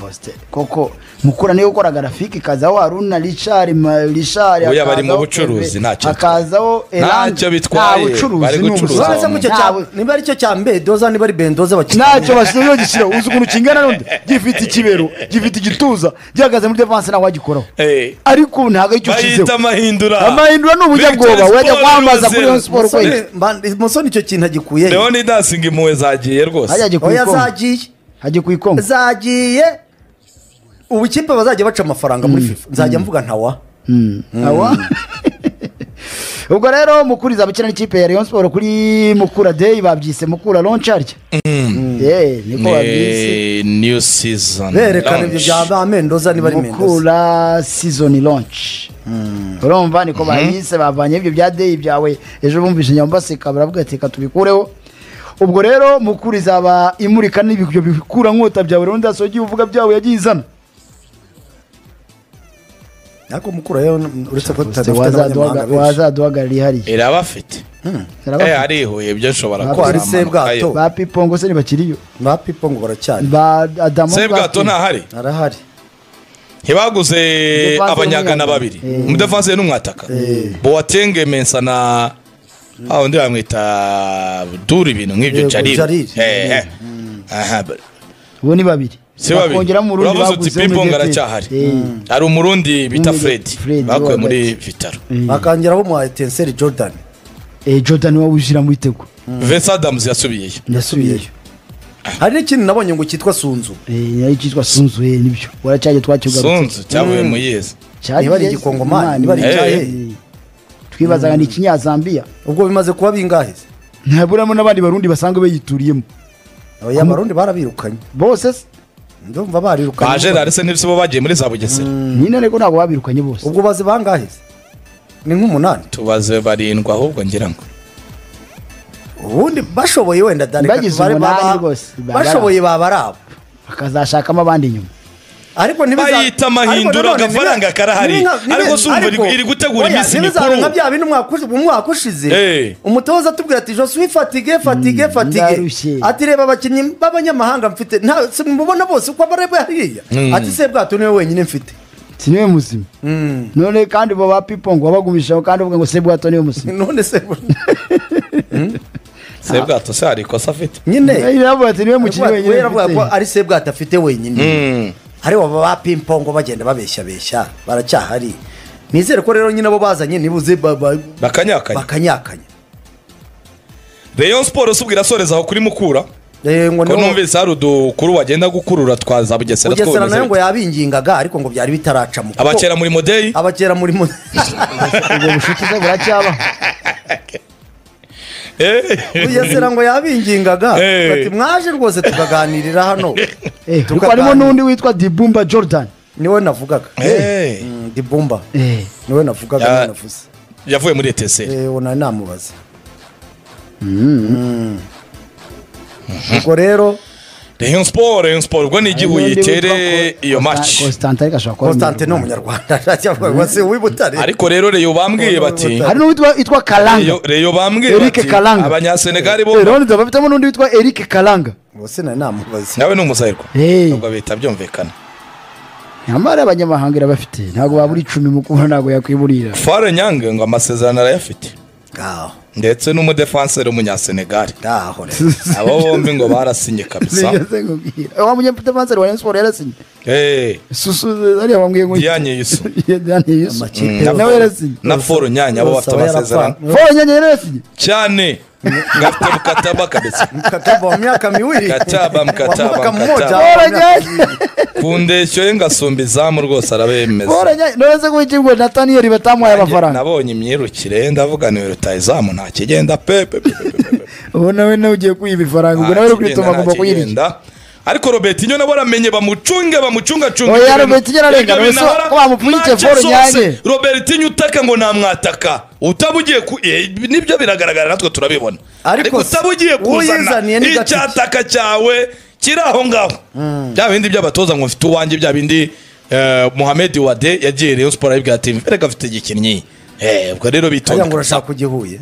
Speaker 3: Faustin koko mukura niwe ukora garafike ikazaho haruna richard ma- richard
Speaker 1: Oya, bari mu
Speaker 3: hakazaho
Speaker 1: bucuruzi,
Speaker 3: Kevin,
Speaker 1: ntacyo
Speaker 3: hakazaho Elan.
Speaker 1: Ntacyo bitwaye,
Speaker 3: Nta bucuruzi,
Speaker 1: bari
Speaker 3: ni
Speaker 1: gucuruza
Speaker 3: ubusa.
Speaker 2: Urabona se muri icyo
Speaker 3: Nta
Speaker 2: cya-
Speaker 3: bu-
Speaker 2: niba ari cyo cya mbedoza niba ari bendoza bakina
Speaker 3: ntacyo bashyiraho gishyiraho uzi ukuntu kingana n'undi gifite ikibero gifite igituza gihagaze muri devanse ntawe wagikoraho
Speaker 1: Eh.
Speaker 3: ariko ubu ntabwo aricyo
Speaker 1: bayita
Speaker 3: ushyizeho
Speaker 1: amahindura
Speaker 3: amahindura ni ubunyabwoba
Speaker 1: Victory
Speaker 3: wajya
Speaker 1: Sport
Speaker 3: kwambaza kuri
Speaker 1: Ruzeru.
Speaker 3: iyo siporo kwezi
Speaker 2: Musoni- mba- musoni icyo kintu agikuye he?
Speaker 1: leoni dasinga impuhwe zagiye rwose
Speaker 3: hajya ku
Speaker 2: oya
Speaker 3: ikongo
Speaker 2: zagiye
Speaker 3: hajya ku ikongo
Speaker 2: zagiye ubu ikipe bazajya baca amafaranga muri fifa nzajya mvuga ntawa
Speaker 3: Awa. ubwo rero mukuriza abakina n'ikipe ya Rayon Sport kuri Mukura Day babyise Mukura Launch arya Eh, niko babyise
Speaker 1: Ni new season
Speaker 2: berekana ibyo
Speaker 1: launch.
Speaker 2: bya ba mendoza niba ari mendoza
Speaker 3: Mukura season launch urumva niko bayise bavanye ibyo bya Day byawe ejo bumvise nyambaseka baravuga ati reka tubikureho ubwo rero Mukura izaba imurika n'ibyo bikura nkota byawe rero ndasogiye uvuga byawe yagiye izana
Speaker 2: ariko mukura yo uretse ko tutadafite n'abanyamahanga
Speaker 3: Wazaduhaga-
Speaker 2: benshi
Speaker 3: wazaduhagarariye hariya
Speaker 1: irabafite Eh,
Speaker 3: Arabafite.
Speaker 1: arihuye ibyo nshobora
Speaker 3: Ko
Speaker 1: kuzamura.
Speaker 2: ari Sebwato.
Speaker 1: Ayo.
Speaker 3: ba pipo ngo se ntibakiriyo
Speaker 2: ba pipo ngo baracyari
Speaker 3: ba adamu
Speaker 1: sebwato ntahari
Speaker 2: arahari
Speaker 1: ntibaguze
Speaker 3: Umudefanse
Speaker 1: abanyagana
Speaker 3: n'umwataka.
Speaker 1: babiri
Speaker 3: Eh.
Speaker 1: umudefanse n'umwataka boatenge mensa na aho undi bamwita dura ibintu nk'ibyo
Speaker 2: Yego,
Speaker 1: jarire
Speaker 2: Jarire.
Speaker 1: Eh, eh. Aha, ba-
Speaker 3: bo ni babiri
Speaker 1: si babiri
Speaker 3: Bakongeramo urundi
Speaker 1: uravuze uti
Speaker 3: baguze
Speaker 1: pipo ngo
Speaker 3: Medeteri.
Speaker 1: aracyahari
Speaker 3: Eh.
Speaker 1: hari umurundi bita fredi
Speaker 3: Fred,
Speaker 1: bakuye
Speaker 3: wo
Speaker 1: muri
Speaker 3: hagati.
Speaker 1: vitaro
Speaker 2: bakangeraho mu etenseri jordan
Speaker 3: Eh, jordan wawe ushyira mu bitego
Speaker 1: vesa adamuzi yasubiyeyo
Speaker 3: ndasubiyeyo
Speaker 2: hari n'ikindi nabonye ngo cyitwa sunzu
Speaker 3: Eh, nayo cyitwa sunzu eh, nibyo waracyaje twakigarutse
Speaker 1: sunzu cyavuye mu yezi
Speaker 2: Niba ari igikongomani, niba ari
Speaker 1: icyahe.
Speaker 3: twibazaga ni ikinyazambiya
Speaker 2: ubwo bimaze kuba bingahe se?
Speaker 3: ntaburamo n'abandi barundi basanzwe bayituriyemo
Speaker 2: Oya, abarundi barabirukanye
Speaker 3: bose se
Speaker 2: ndumva barirukanye
Speaker 1: ba gerard se ntibisibo bagiye muri za bugesera
Speaker 3: nyine ariko ntabwo babirukanye bose
Speaker 2: ubwo bazi bangahe se? ni nk'umunani
Speaker 1: tubaze barindwi ahubwo ngira ngo
Speaker 2: ubundi bashoboye wenda Dani,
Speaker 3: Bagize
Speaker 2: bari-
Speaker 3: umunani
Speaker 2: baba-
Speaker 3: rwose, baba ari
Speaker 2: bashoboye baba ari abo
Speaker 3: bakazashakamo abandi inyuma
Speaker 2: ariko ntibiza-
Speaker 1: Bayita amahindura,
Speaker 2: ariko nanone
Speaker 1: agafaranga
Speaker 2: ntibi-
Speaker 1: karahari.
Speaker 2: ntibi- ntibi-
Speaker 1: Ariko si umva iri-
Speaker 2: ariko-
Speaker 1: iri gutegura
Speaker 2: oya,
Speaker 1: iminsi
Speaker 2: ntibizaba
Speaker 1: mikuru.
Speaker 2: nka bya bindi umwaka ushi- umwaka ushize
Speaker 1: Eh.
Speaker 2: umutoza atubwira ati josi wifatige fatige
Speaker 3: ndarushye.
Speaker 2: fatige ati reba abakinnyi b'abanyamahanga mfite nta si mubona bose uko bareba hariya
Speaker 1: Mm.
Speaker 2: ati se bwato niwe wenyine mfite
Speaker 3: si niwe muzima none kandi bo ba pipo ngo wabagumishaho kandi uvuga ngo se bwato niwe muzima
Speaker 2: none se bu-
Speaker 1: sebwato se hari ikosa afite
Speaker 2: nyine
Speaker 3: yaravuga ati niwe mukiri
Speaker 2: we
Speaker 3: wenyine
Speaker 2: yaravuga ko
Speaker 3: mfite.
Speaker 2: ari se bwato afite wenyine hari baba ba pimpongo bagenda babeshyabeshya baracyahari nizere ko rero nyine abo bazanye nibuze ba- ba-
Speaker 1: bakanyakanya
Speaker 2: bakanyakanya
Speaker 1: rayon siporo subwira asoreza aho kuri mukura
Speaker 2: Eh, ngo
Speaker 1: ko
Speaker 2: niho-
Speaker 1: numvise hari udukuru wagenda gukurura twa za bugesera
Speaker 2: bugesera nayo ngo
Speaker 1: twabonye
Speaker 2: yabingingaga ariko ngo byari bitaraca mu
Speaker 1: abakera muri modeyi
Speaker 2: abakera muri mu
Speaker 3: ubwo bucuti se buracyaba
Speaker 2: bugesera ngo yabingingaga
Speaker 1: Eh.
Speaker 2: bati mwaje rwose tukaganirira hano
Speaker 3: Eh,
Speaker 2: Tukaganira.
Speaker 3: kuko harimo n'undi witwa dibumba jordan
Speaker 2: niwe navugaga
Speaker 1: Eh.
Speaker 2: Mm, dibumba
Speaker 3: Eh.
Speaker 2: niwe navugaga
Speaker 1: Ya-
Speaker 2: niwe navuze
Speaker 1: yavuye muri eteseri
Speaker 2: Eh, uwo nari namubaza Mm. ubwo rero
Speaker 1: rayon siporo rayon siporo ubwo ni igihuye
Speaker 3: N'undi witwa
Speaker 1: itere
Speaker 3: Ko-
Speaker 1: iyo
Speaker 3: Constan-
Speaker 1: maci
Speaker 3: Constantin ariko ashobora kuba ari
Speaker 2: constante ni umunyarwanda aravuga se w'ibutare
Speaker 1: ariko rero reyo bambwiye bati
Speaker 3: hari n'uwitwa witwa karanga
Speaker 1: Reyo- reyo bambwiye
Speaker 3: Eric
Speaker 1: bati
Speaker 3: Kalanga.
Speaker 1: abanyasenegari bo
Speaker 3: Eh, rero nzi- bafitemo n'undi witwa eric karanga
Speaker 2: ubuse nari namubaza
Speaker 1: nawe ni umusahirwa
Speaker 3: Eh.
Speaker 1: nubwo bihita byumvikana
Speaker 3: nyamara abanyamahanga irabafite ntabwo babura icumi mukuru ntabwo yakwiburira
Speaker 1: fare nyange ngo amasezerano arayafite
Speaker 2: ngaho
Speaker 1: ndetse n'umudefanseri w'umunyasenegari
Speaker 2: ngaho rero
Speaker 1: abo bombi ngo barasinye kabisa
Speaker 3: Sinigeze nkubwira. Eh, wa munyapitamanseri wa Rayon Sports yarasinye
Speaker 1: Eh,
Speaker 3: susu ariya wambwiye ngo
Speaker 1: Diane Yusu.
Speaker 3: Diane Yusu.
Speaker 2: Amakipe
Speaker 3: Mm. nawe
Speaker 2: yose.
Speaker 3: yarasinye
Speaker 1: na foro nyanya abo bafite
Speaker 2: Bose aba
Speaker 1: amasezerano
Speaker 2: yarapfa-
Speaker 3: Fo nyanya yarasinye
Speaker 1: cyane ngafite mukataba kabisa
Speaker 2: mkataba wa miaka miwili
Speaker 1: Mkataba, mkataba,
Speaker 2: Wa
Speaker 1: mkataba.
Speaker 2: mwaka mmoja,
Speaker 3: Fo
Speaker 2: wa miaka
Speaker 3: nyanya
Speaker 1: ku ndeshyo ye ngasumba izamu rwose
Speaker 3: Fo
Speaker 1: arabemeza
Speaker 3: nyanya none se ko iki ngo nataniyeli batamuhaye amafaranga
Speaker 1: nabonye imyirukire ndavuga niwe rutayizamu nta kigenda pepe
Speaker 3: ubu nawe nawe ugiye kwiba ifaranga ubwo nawe uri kwituma agomba kuyirya
Speaker 1: ariko robert inyo nabo aramenye bamucunge bamucungacunge
Speaker 3: Oya,
Speaker 1: ibintu.
Speaker 3: Robert Inyo ararenga,
Speaker 1: Ibyo bintu
Speaker 3: ese
Speaker 1: ahora-
Speaker 3: ko bamupfunyitse
Speaker 1: ntacyo
Speaker 3: Paul
Speaker 1: zose,
Speaker 3: Nyange.
Speaker 1: robert inyo utaka ngo namwataka utaba ugiye ku eh, nibyo biragaragara natwe turabibona
Speaker 2: Ariko
Speaker 1: ariko
Speaker 2: se,
Speaker 1: utaba ugiye kuzana
Speaker 2: uwizaniye ni gatatu.
Speaker 1: icyataka cyawe kiri aho ngaho bya bindi by'abatoza ngo mfite uwanjye bya bindi eh, Mohamed Wade yagiye Rayon Sport ayibwira ati "Erega afite igikinnyi Eh, ubwo rero
Speaker 2: Aya ngo
Speaker 1: bitonda
Speaker 2: urashaka kujya ihuye